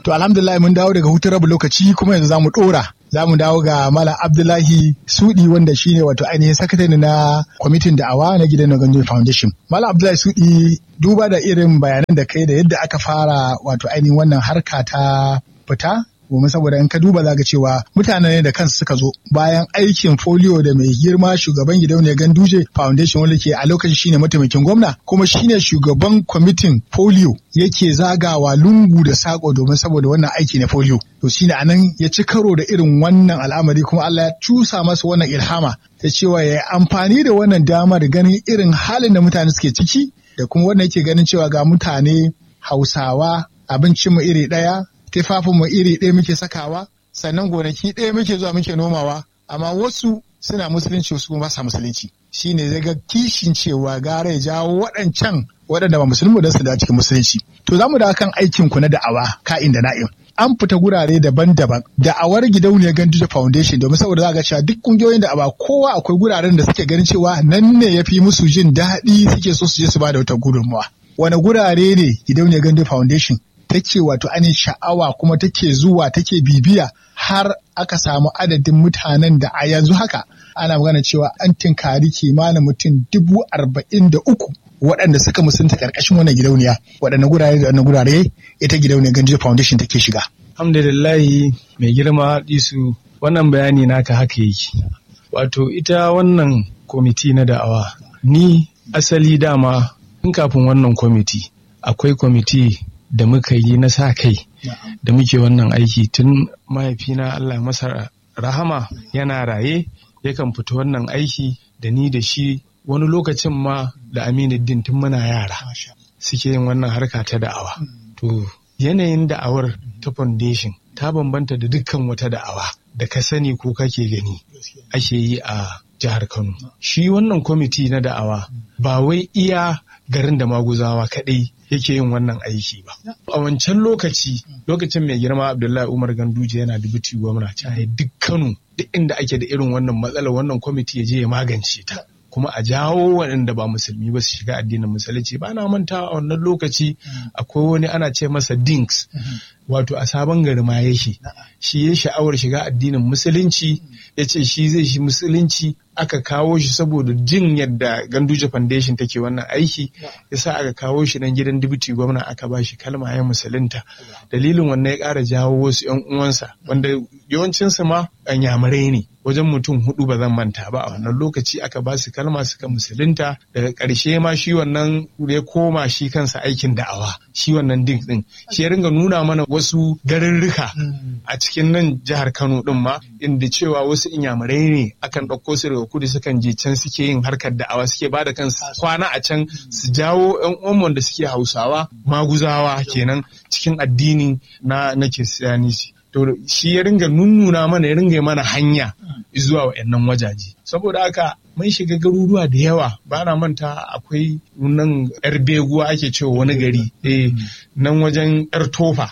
To alhamdulillah mun dawo daga hutun rabu lokaci kuma yanzu za mu ɗora. Za mu dawo ga Malam Abdullahi Sudi wanda shine wato ainihin sakatare na kwamitin da'awa na gidan Naganjo Foundation. Malam Abdullahi Sudi duba da irin bayanan da kai da yadda aka fara wato ainihin wannan harka ta fita domin saboda in ka duba za cewa mutane ne da kansu suka zo bayan aikin folio da mai girma shugaban gidauniyar ganduje foundation wanda ke a lokacin shine mataimakin gwamna kuma shine shugaban kwamitin folio yake zagawa lungu da sako domin saboda wannan aiki na folio to shine anan ya ci karo da irin wannan al'amari kuma Allah ya cusa masa wannan ilhama ta cewa ya amfani da wannan damar ganin irin halin da mutane suke ciki da kuma wannan yake ganin cewa ga mutane hausawa abincinmu iri ɗaya mu iri ɗaya muke sakawa sannan gonaki ɗaya muke zuwa muke nomawa amma wasu suna musulunci wasu kuma ba sa musulunci shine zai ga kishin cewa gara ya jawo waɗancan waɗanda ba musulmi don su da cikin musulunci to za mu da kan aikin ku na da'awa ka'in da na'im an fita gurare daban-daban da'awar gidauniyar Ganduje Foundation domin saboda za ga cewa duk kungiyoyin da'awa kowa akwai guraren da suke ganin cewa nan ne ya fi musu jin daɗi suke so su je su ba da wata gudunmawa wani gurare ne gidauniyar Ganduje Foundation take wato ainihin sha'awa kuma take zuwa take bibiya har aka samu adadin mutanen da a yanzu haka ana magana cewa an tinkari kimanin mutum dubu arba'in da uku waɗanda suka musunta ƙarƙashin wannan gidauniya waɗanne gurare da wannan gurare ita gidauniyar Ganduje Foundation take shiga. Alhamdulillahi mai girma disu wannan bayani naka haka yake. Wato ita wannan kwamiti na da'awa ni asali dama tun kafin wannan kwamiti akwai kwamiti da muka yi na sa kai da muke wannan aiki tun mahaifina Allah masa rahama yana raye yakan fita wannan aiki da ni da shi wani lokacin ma da Aminuddin tun muna yara suke yin wannan harka ta da'awa. To yanayin da'awar ta foundation ta bambanta da dukkan wata da'awa da ka sani ko kake gani ake yi a jihar Kano. Shi wannan kwamiti na da'awa ba wai iya garin da maguzawa kaɗai yake yin wannan aiki ba. A wancan lokaci, lokacin mai girma Abdullahi Umar Ganduje yana dubuti gwamna caye duk Kano duk inda ake da irin wannan matsalar wannan kwamiti ya je ya magance ta. Kuma a jawo waɗanda ba musulmi ba su shiga addinin musulunci ba na manta a wannan lokaci akwai wani ana ce masa dinks wato a sabon gari ma yake shi ya sha'awar shiga addinin musulunci ya ce shi zai shi musulunci aka kawo shi saboda jin yadda Ganduje Foundation take wannan aiki yasa aka kawo shi nan gidan dibiti gwamna aka ba shi kalma ya musulunta dalilin wannan ya ƙara jawo wasu ƴan uwansa wanda yawancinsu ma yamurai ne wajen mutum hudu ba zan manta ba a wannan lokaci aka ba su kalma suka musulunta daga ƙarshe ma shi wannan ya koma shi kansa aikin da'awa shi wannan dink din shi ya ringa nuna mana wasu garurruka a cikin nan jihar Kano din ma inda cewa wasu inyamurai ne akan ɗauko su daga kudu sukan je can suke yin harkar da'awa suke bada kansu kwana a can su jawo yan uwan da suke hausawa maguzawa kenan cikin addini na na kiristiyaniti to shi ya ringa nunnuna mana ya ringa mana hanya zuwa wa'annan wajaje saboda haka mun shiga garuruwa da yawa ba na manta akwai nan yar beguwa ake cewa wani gari eh nan wajen yar tofa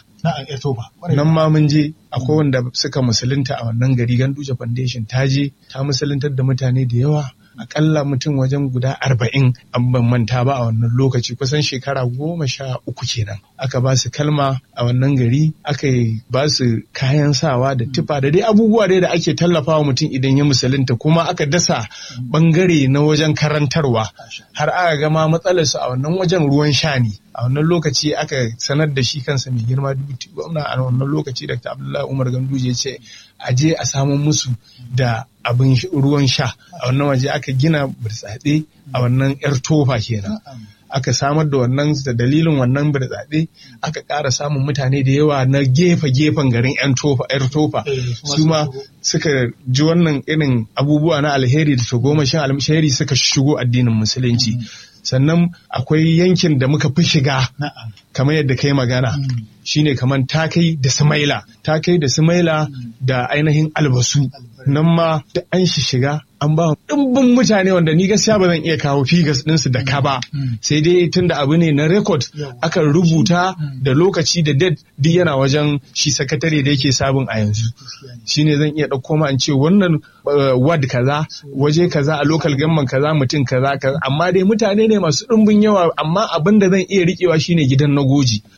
nan ma mun je akwai wanda suka musulunta a wannan gari ganduje foundation ta je ta musuluntar da mutane da yawa akalla mutum wajen guda arba'in an ban manta ba a wannan lokaci kusan shekara goma sha uku kenan aka ba su kalma a wannan gari aka ba su kayan sawa da tufa da dai abubuwa dai da ake tallafawa mutum idan ya musulunta kuma aka dasa bangare na wajen karantarwa har aka gama matsalarsu a wannan wajen ruwan sha ne a wannan lokaci aka sanar da shi kansa mai girma dubuti gwamna a wannan lokaci dr abdullahi umar ganduje ya ce a je a samu musu da abin ruwan sha a wannan waje aka gina burtsatse a wannan yar tofa kenan aka samar da wannan da dalilin wannan burtsatse aka ƙara samun mutane da yawa na gefe-gefen garin yan tofa yar tofa su ma suka ji wannan irin abubuwa na alheri da tagomashin alheri suka shigo addinin musulunci sannan akwai yankin da muka fi shiga kamar yadda kai magana shine kamar takai da sumaila takai da sumaila da ainihin albasu nan ma da an shi shiga an ba ɗimbin mutane wanda ni gaskiya ba zan iya kawo figas ɗinsu da ka ba sai dai tun da abu ne na rekod aka rubuta da lokaci da date duk yana wajen shi sakatare da yake sabon a yanzu shine zan iya ɗauko ma in ce wannan ward kaza waje kaza a local government kaza mutum kaza kaza amma dai mutane ne masu ɗimbin yawa amma abin da zan iya riƙewa shine gidan na goji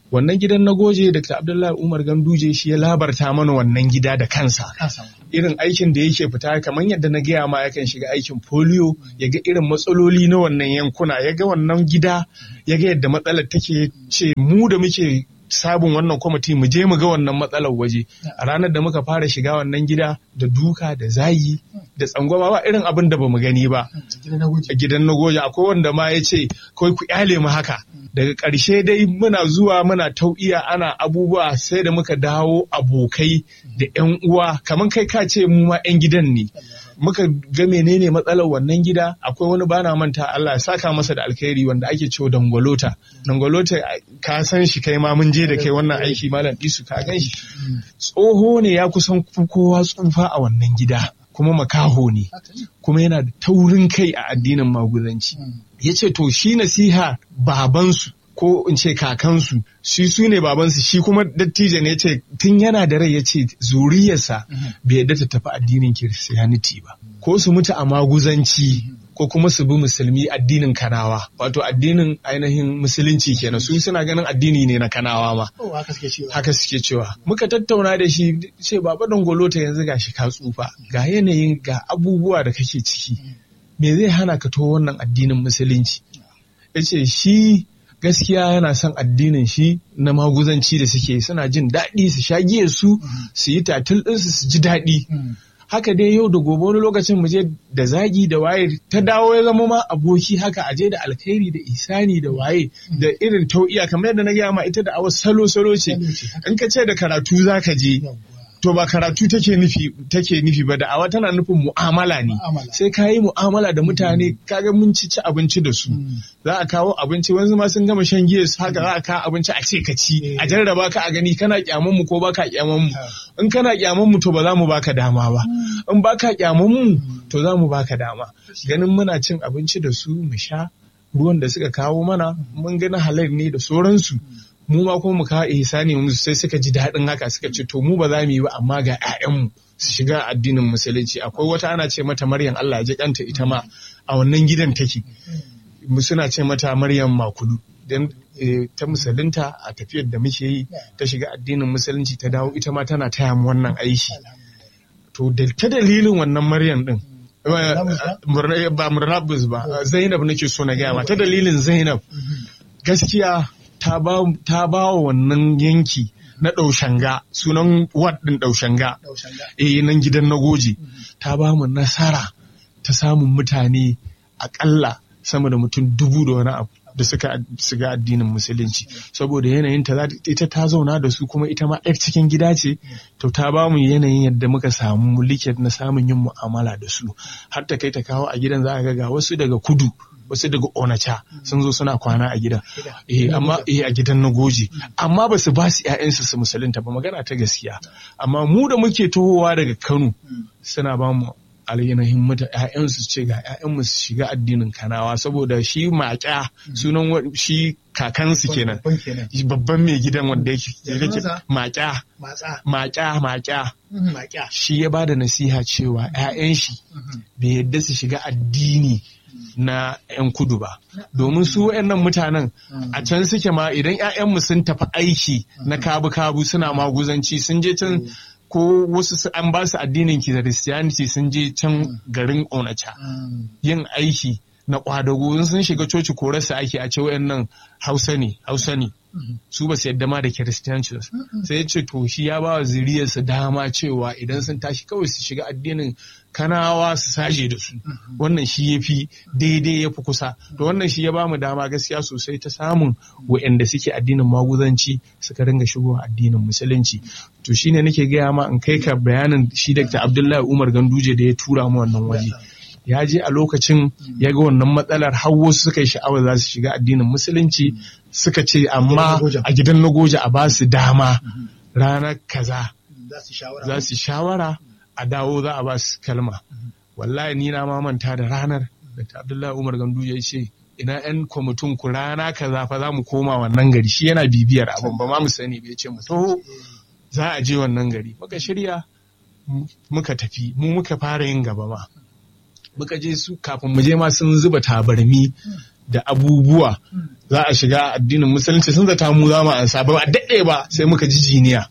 wannan gidan na goje Dr. Abdullahi Umar Ganduje shi ya labarta mana wannan gida da kansa irin aikin da yake fita kamar yadda na gaya ma yakan shiga aikin polio ya ga irin matsaloli na wannan yankuna ya ga wannan gida ya ga yadda matsalar take ce mu da muke sabon wannan kwamiti mu je mu ga wannan matsalar waje a ranar da muka fara shiga wannan gida da duka da zayi da tsangwama ba irin abin da bamu gani ba a gidan na goje akwai wanda ma ya ce kawai ku kyale mu haka daga ƙarshe dai muna zuwa muna tau'iya ana abubuwa sai da muka dawo abokai da 'yan uwa kamar kai ka ce mu ma 'yan gidan ne muka ga menene matsalar wannan gida akwai wani bana manta Allah ya saka masa da alkhairi wanda ake cewa dangwalota dangwalota ka san shi kai ma mun je da kai wannan aiki malam disu ka gan shi tsoho ne ya kusan kowa tsufa a wannan gida kuma makaho ne kuma yana da taurin kai a addinin maguzanci ya ce to shi nasiha babansu ko in ce kakansu shi su ne babansu shi kuma dattijo ne ya ce tun yana da rai ya ce zuriyarsa bai yadda ta tafi addinin kiristiyaniti ba ko su mutu a maguzanci ko kuma su bi musulmi addinin kanawa wato addinin ainihin musulunci kenan su suna ganin addini ne na kanawa ma haka suke cewa muka tattauna da shi ce baba dangolota yanzu ga shi ka tsufa ga yanayin ga abubuwa da kake ciki me zai hana ka to wannan addinin musulunci ya ce shi gaskiya yana son addinin shi na maguzanci da suke suna jin daɗi su sha giya su su yi tatil ɗinsu su ji daɗi haka dai yau da gobe wani lokacin mu je da zagi da waye ta dawo ya zama ma aboki haka a je da alkhairi da isani da waye da irin tau'iya kamar yadda na gaya ma ita da awa salo salo ce in ka ce da karatu za ka je to ba karatu take nufi take nufi ba da awa tana nufin mu'amala ne sai ka yi mu'amala da mutane kaga mun ci ci abinci da su za a kawo abinci wanzu ma sun gama shan giya su haka za a kawo abinci a ce ka ci a jarraba ka a gani kana kyaman mu ko baka kyaman mu in kana kyaman mu to ba za mu baka dama ba in baka kyaman mu to za mu baka dama ganin muna cin abinci da su mu sha ruwan da suka kawo mana mun gani halal ne da sauransu mu ma kuma mu kawo ihsani mu sai suka ji daɗin haka suka ce to mu ba za mu yi ba amma ga 'ya'yanmu su shiga addinin musulunci akwai wata ana ce mata maryam Allah ya ji kanta ita ma a wannan gidan take mu suna ce mata maryam makulu dan ta musulunta a tafiyar da muke yi ta shiga addinin musulunci ta dawo ita ma tana taya mu wannan aiki to ta dalilin wannan maryam din ba murnabus ba zainab nake so na gaya ma ta dalilin zainab gaskiya ta ba wa wannan yanki na ɗaushanga sunan wad ɗin ɗaushanga eh nan gidan na goje ta ba mu nasara ta samun mutane aƙalla sama da mutum dubu da wani abu da suka shiga addinin musulunci saboda yanayin ta ita ta zauna da su kuma ita ma yar cikin gida ce to ta ba mu yanayin yadda muka samu liket na samun yin mu'amala da su har ta kai ta kawo a gidan za a ga ga wasu daga kudu wasu daga onacha sun zo suna kwana a gidan eh amma eh a gidan na goji amma ba su ba su ƴaƴansu su musulunta ba magana ta gaskiya amma mu da muke tohowa daga Kano suna ba mu alayyahin mata ƴaƴansu ce ga ƴaƴanmu su shiga addinin kanawa saboda shi maƙya sunan shi kakansu kenan babban mai gidan wanda yake maƙya maƙya maƙya shi ya ba da nasiha cewa ƴaƴan shi bai yadda su shiga addini na 'yan kudu ba domin su wayannan mutanen a can suke ma idan 'ya'yanmu sun tafi aiki na kabu-kabu suna maguzanci sun je can ko wasu an ba su addinin kiristiyaniti sun je can garin onacha yin aiki na kwadago sun shiga coci korarsa ake a ce wayannan hausa ne hausa ne su ba su yadda ma da kiristiyanci sai ya ce to shi ya ba wa zuriyarsa dama cewa idan sun tashi kawai su shiga addinin kanawa su saje da su wannan shi ya fi daidai ya fi kusa to wannan shi ya ba mu dama gaskiya sosai ta samun wa'anda suke addinin maguzanci suka ringa shigo addinin musulunci to shine nake gaya ma in kai ka bayanin shi Dr. Abdullahi Umar Ganduje da ya tura mu wannan waje ya je a lokacin ya ga wannan matsalar har wasu suka yi sha'awar za su shiga addinin musulunci suka ce amma a gidan na goje a ba su dama ranar kaza za su shawara a dawo za a ba su kalma wallahi ni na mamanta da ranar da abdullahi umar gandu ya ce ina yan kwamitin ku rana kaza fa za mu koma wannan gari shi yana bibiyar abin ba ma mu sani bai ce mu to za a je wannan gari muka shirya muka tafi mu muka fara yin gaba ma muka je su kafin mu je ma sun zuba tabarmi da abubuwa za a shiga addinin musulunci sun zata mu za mu ansa ba a daɗe ba sai muka ji jiniya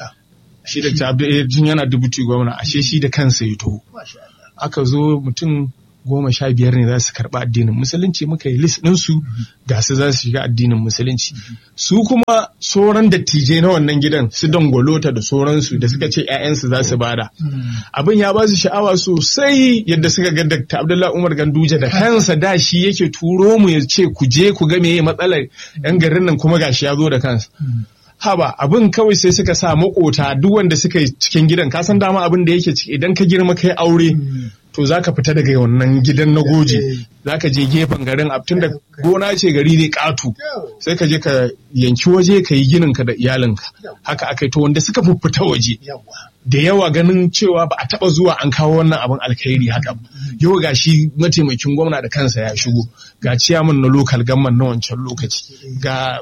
shi da jin yana dubuti gwamna ashe shi da kansa ya to aka zo mutum goma sha biyar ne za su karɓi addinin musulunci muka yi list ɗinsu ga su za su shiga addinin musulunci su kuma sauran dattijai na wannan gidan su dangwalota da sauransu da suka ce 'ya'yansu za su bada abin ya ba su sha'awa sosai yadda suka ga Dr. Abdullahi Umar Ganduje da kansa da shi yake turo mu ya ce ku je ku ga meye matsalar yan garin nan kuma gashi ya zo da kansa haba abin kawai sai suka sa makota duk wanda suka yi cikin gidan ka san dama abin da yake ciki idan ka girma kai aure to za ka fita daga wannan gidan na goje za ka je gefen garin tun da gona ce gari ne katu sai ka je ka yanki waje ka yi ginin ka da iyalinka haka aka yi to wanda suka fita waje da yawa ganin cewa ba a taba zuwa an kawo wannan abin alkhairi haka yau ga shi mataimakin gwamna da kansa ya shigo ga ciyaman na lokal gamman na wancan lokaci ga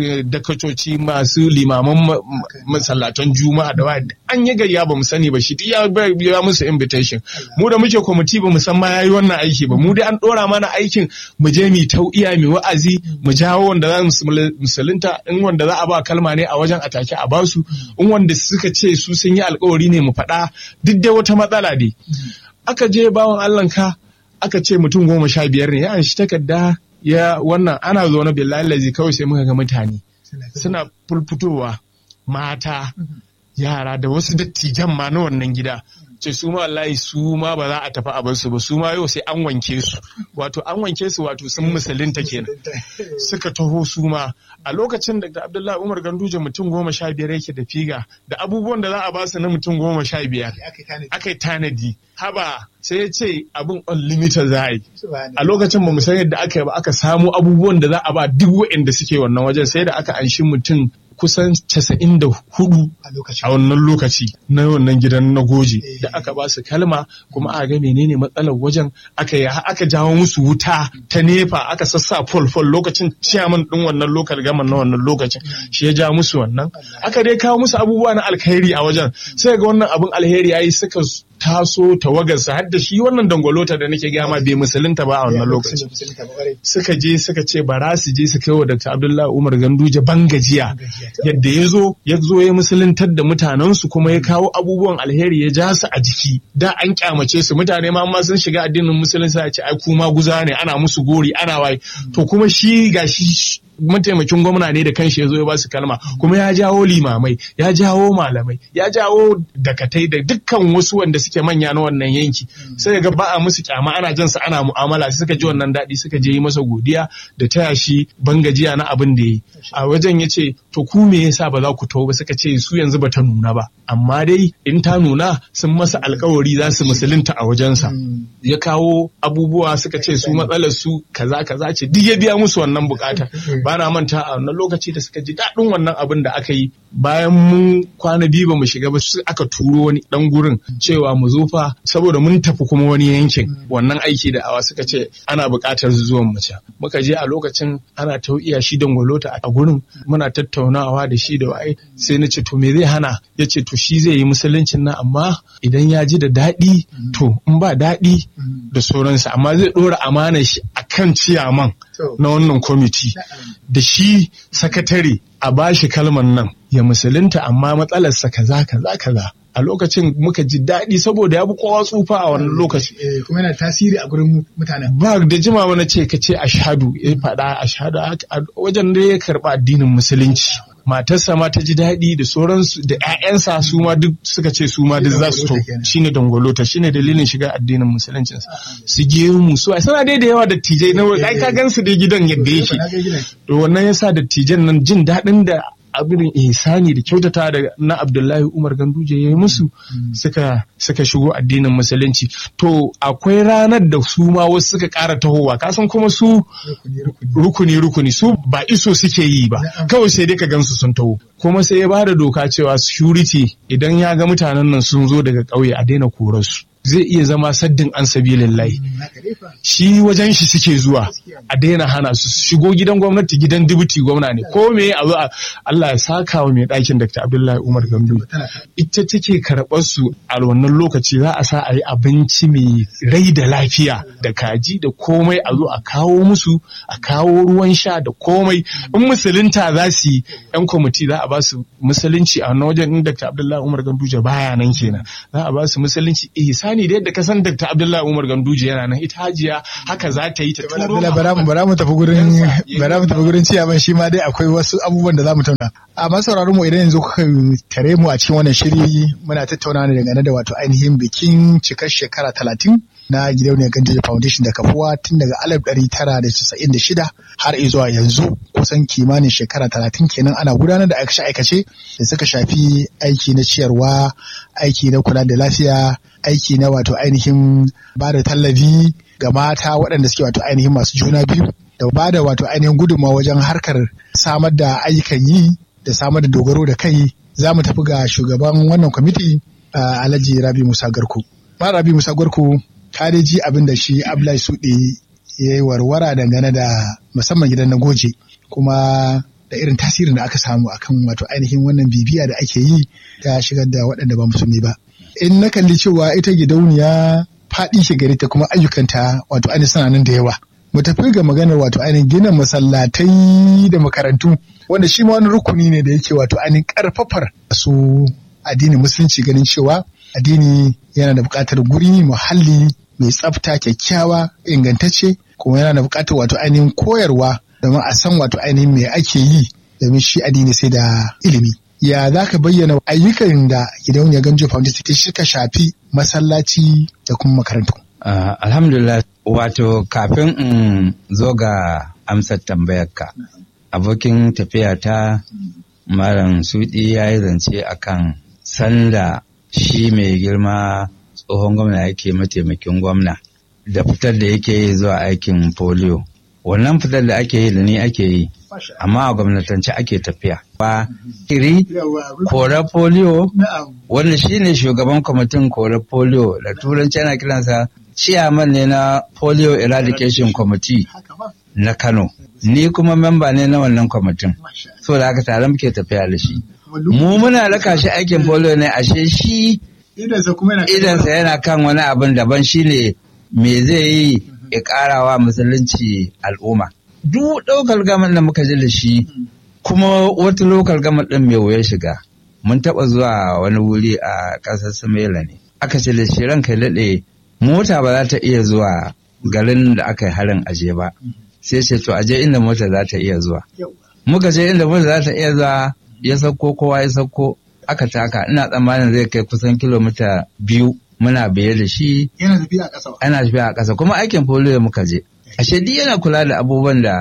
dakacoci masu limaman masallatan juma'a da waya an yi gayya ba mu sani ba shi ya ya musu invitation mu da muke kwamiti ba mu san ma yayi wannan aiki ba mu dai an dora mana aikin mu je mu tau'iya mu wa'azi mu jawo wanda za mu musulunta in wanda za a ba kalma ne a wajen atake a basu in wanda suka ce su sun yi alkawari ne mu faɗa duk dai wata matsala dai aka je bawan Allah ka aka ce mutum goma sha biyar ne ya an shi takarda ya wannan ana zaune billahi lazi kawai sai muka ga mutane suna fulfutowa mata yara da wasu dattijan ma na wannan gida ce su ma wallahi su ma ba za a tafi a barsu ba su ma yau sai an wanke su wato an wanke su wato sun musulunta kenan suka taho su ma a lokacin da Abdullahi Umar Ganduje mutum goma sha biyar yake da figa da abubuwan da za a basu na mutum goma sha biyar aka yi tanadi haba sai ya ce abin unlimited za a yi a lokacin ba mu san yadda aka yi ba aka samu abubuwan da za a ba duk waɗanda suke wannan wajen sai da aka anshi mutum kusan casa'in da hudu a wannan lokaci na wannan gidan na goje da aka ba su kalma kuma aka ga menene matsalar wajen aka yi aka jawo musu wuta ta nefa aka sassa fol fol lokacin ciyaman din wannan lokal gaman na wannan lokacin shi ya ja musu wannan aka dai kawo musu abubuwa na alkhairi a wajen sai ga wannan abin alheri yayi suka taso tawagarsa har da shi wannan dangwalota da nake gama bai musulunta ba a wannan lokacin suka je suka ce bara su je su kai wa Dr. Abdullahi Umar Ganduje bangajiya yadda ya zo ya zo ya musuluntar da mutanensu kuma ya kawo abubuwan alheri ya ja su a jiki da an kyamace su mutane ma ma sun shiga addinin musulunci a ce ai kuma guza ne ana musu gori ana waye to kuma shi gashi mataimakin gwamna ne da kanshi ya zo ya ba su kalma kuma ya jawo limamai ya jawo malamai ya jawo dakatai da dukkan wasu wanda suke manya na wannan yanki sai ga ba a musu kyama ana jan su ana mu'amala suka ji wannan daɗi suka je yi masa godiya da taya shi bangajiya na abin da yi a wajen ya ce to ku me yasa ba za ku taho ba suka ce su yanzu ba ta nuna ba amma dai in ta nuna sun masa alkawari za su musulunta a wajensa ya kawo abubuwa suka ce su matsalar su kaza kaza ce duk ya biya musu wannan bukata ba na manta a wannan lokaci da suka ji daɗin wannan abin da aka yi bayan mun kwana biyu ba mu shiga ba aka turo wani dan gurin cewa mu zo fa saboda mun tafi kuma wani yankin wannan aiki da awa suka ce ana buƙatar zuwan mace muka je a lokacin ana tau'iya shi dangwalota a gurin muna tattaunawa da shi da waye sai na ce to me zai hana ya ce to shi zai yi musuluncin nan amma idan ya ji da daɗi to in ba daɗi da sauransa amma zai ɗora amana shi akan ciyaman na wannan kwamiti da shi sakatare a bashi kalman nan ya musulunta amma matsalarsa kaza kaza kaza a lokacin muka ji daɗi saboda ya bi kowa tsufa a wannan lokaci. kuma yana tasiri a gurin mutanen. Ba da jima wani ce ka ce ashadu ya faɗa ashadu wajen da ya karɓa addinin musulunci. Matarsa ma ta ji daɗi da sauransu da ‘ya'yansa su ma duk suka ce su ma duk za su to shine dangwalota shine dalilin shiga addinin musulunci su gemu su a sana dai da yawa dattijai na ai ka gansu dai gidan yadda yake to wannan yasa dattijan nan jin daɗin da abin ihsani da kyautata da na Abdullahi Umar Ganduje ya yi musu suka suka shigo addinin musulunci to akwai ranar da su ma wasu suka ƙara tahowa kasan kuma su rukuni rukuni su ba iso suke yi ba kawai sai dai ka gansu sun taho kuma sai ya ba da doka cewa security idan ya ga mutanen nan sun zo daga ƙauye a daina korarsu zai iya zama saddin an sabilillahi shi wajen shi suke zuwa a daina hana su shigo gidan gwamnati gidan dibuti gwamna ne ko me a zo Allah ya saka wa mai ɗakin Dr. Abdullahi Umar Gandu ita take karɓar su a wannan lokaci za a sa a yi abinci mai rai da lafiya da kaji da komai a zo a kawo musu a kawo ruwan sha da komai in musulunta za su yi yan kwamiti za a ba su musulunci a wannan wajen Dr. Abdullahi Umar Ganduje baya nan kenan za a ba su musulunci ihsani da yadda ka san Dr. Abdullahi Umar Ganduje yana nan ita hajiya haka za ta yi ta turo bara mu bara mu tafi gurin bara mu tafi gurin ciyaman shi ma dai akwai wasu abubuwan da za mu tauna a masu sauraron mu idan yanzu kuka tare mu a cikin wannan shiri muna tattauna ne dangane da wato ainihin bikin cikar shekara talatin na gidauniyar Ganduje Foundation da kafuwa tun daga alif ɗari tara da casa'in da shida har zuwa yanzu kusan kimanin shekara talatin kenan ana gudanar da aikace-aikace da suka shafi aiki na ciyarwa aiki na kula da lafiya aiki na wato ainihin ba da tallafi ga mata waɗanda suke wato ainihin masu juna biyu da ba da wato ainihin gudunmawa wajen harkar samar da ayyukan yi da samar da dogaro da kai za mu tafi ga shugaban wannan kwamiti alhaji rabi musa garko ma rabi musa garko ka dai ji abin da shi abdullahi suɗe ya yi warwara dangane da musamman gidan na goje kuma da irin tasirin da aka samu akan wato ainihin wannan bibiya da ake yi ta shigar da waɗanda ba musulmi ba in na kalli cewa ita gidauniya faɗi shi gari ta kuma ayyukanta wato ainihin suna nan da yawa mu tafi ga maganar wato ainihin gina masallatai da makarantu wanda shi ma wani rukuni ne da yake wato ainihin karfafar su addinin musulunci ganin cewa addini yana da buƙatar guri muhalli mai tsafta kyakkyawa ingantacce kuma yana da buƙatar wato ainihin koyarwa domin a san wato ainihin me ake yi domin shi addini sai da ilimi ya za ka bayyana ayyukan da gidauniyar ganjo foundation ta suka shafi masallaci da kuma makarantu Uh, alhamdulillah wato kafin in zo ga amsar tambayarka abokin tafiya ta malam sudi ya yi zance akan sanda shi mai girma tsohon gwamna yake mataimakin gwamna da fitar da yake yi zuwa aikin polio wannan fitar da ake yi da ni ake yi amma a gwamnatance ake tafiya ba kiri kora polio wanda shine shugaban kwamitin kora polio da turanci ana kiransa ciyaman ne na polio eradication committee na kano ni kuma memba ne na wannan kwamitin so da haka tare muke tafiya da shi mu muna raka shi aikin polio ne ashe shi idansa yana kan wani abin daban shine me zai yi ya karawa musulunci al'umma duk ɗaukar gaman da muka ji da shi kuma wata lokal gaman ɗin mai wuya shiga mun taɓa zuwa wani wuri a ƙasar Sumela ne aka ce da shi ranka daɗe mota ba za ta iya zuwa garin da aka yi harin aje ba sai ce to aje inda mota za ta iya zuwa muka je inda mota za ta iya zuwa ya sauko kowa ya sauko aka taka ina tsammanin zai kai kusan kilomita biyu muna biye da shi yana tafiya a ƙasa ana tafiya a ƙasa kuma aikin polio muka je ashe duk yana kula da abubuwan da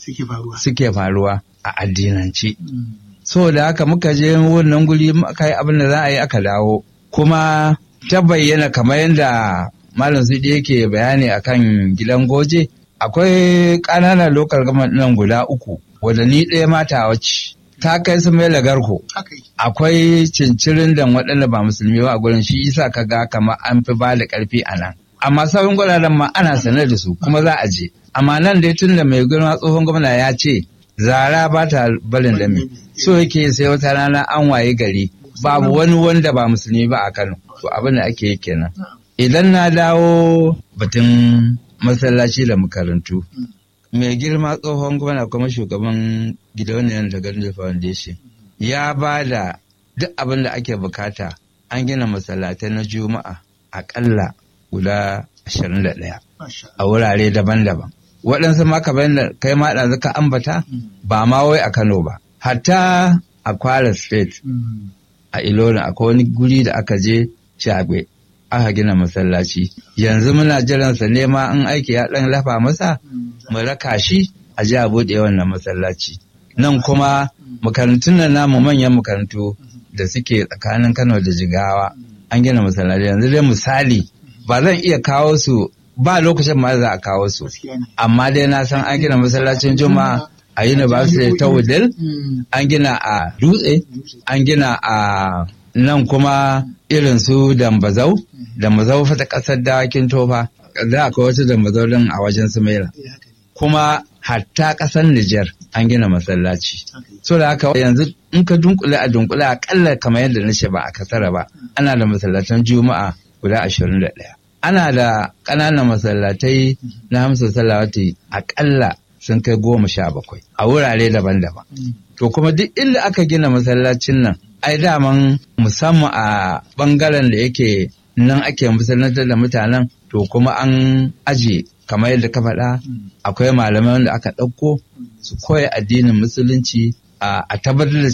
suke faruwa a addinance so da haka muka je wannan guri muka yi abin da za a yi aka dawo kuma ta bayyana kamar yadda malam Sidi yake bayani akan gidan goje akwai ƙananan lokal gama nan guda uku wadda ni ɗaya mata wacce ta kai su mai lagarko akwai cincirin da waɗanda ba musulmi ba a gurin shi isa ka ga kamar an fi ba da ƙarfi a nan amma sauran guraren ma ana sanar da su kuma za a je amma nan dai tun da mai girma tsohon gwamna ya ce zara ba ta barin da me so yake sai wata rana an waye gari babu wani wanda ba musulmi ba a Kano to abin da ake yi kenan idan na dawo batun masallaci da makarantu mai girma tsohon gwamna kuma shugaban gidauniyar da Gandhi Foundation ya ba da duk abin da ake bukata an gina masallatai na juma'a akalla guda 21 a wurare daban-daban waɗansu ma kamar da kai ma ɗazu ka ambata ba ma wai a Kano ba hatta a Kwara State a Ilorin akwai wani guri da aka je Shagwe aka gina masallaci yanzu muna jiran sa nema in aiki ya ɗan lafa masa mu raka shi a ji a buɗe wannan masallaci nan kuma makarantun nan namu manyan makarantu da suke tsakanin Kano da Jigawa an gina masallaci yanzu dai misali ba zan iya kawo su ba lokacin ma za a kawo su amma dai na san an gina masallacin juma'a a university ta wudil an gina a dutse an gina a nan kuma irin su dambazau dambazau fata ƙasar dawakin tofa da akwai wasu dambazau din a wajen sumaila kuma hatta ƙasar Nijar an gina masallaci. So da haka yanzu in ka dunkule a dunkule akalla kamar yadda na ce ba a kasara ba ana da masallatan juma'a guda ashirin da ɗaya. Ana da ƙananan masallatai na hamsa salawati akalla sun kai goma sha bakwai a wurare daban-daban. To kuma duk inda aka gina masallacin nan ai daman musamman a ɓangaren da yake nan ake musallantar da mutanen to kuma an aje kamar yadda ka faɗa akwai malamai wanda aka ɗauko su koya addinin musulunci a tabbatar da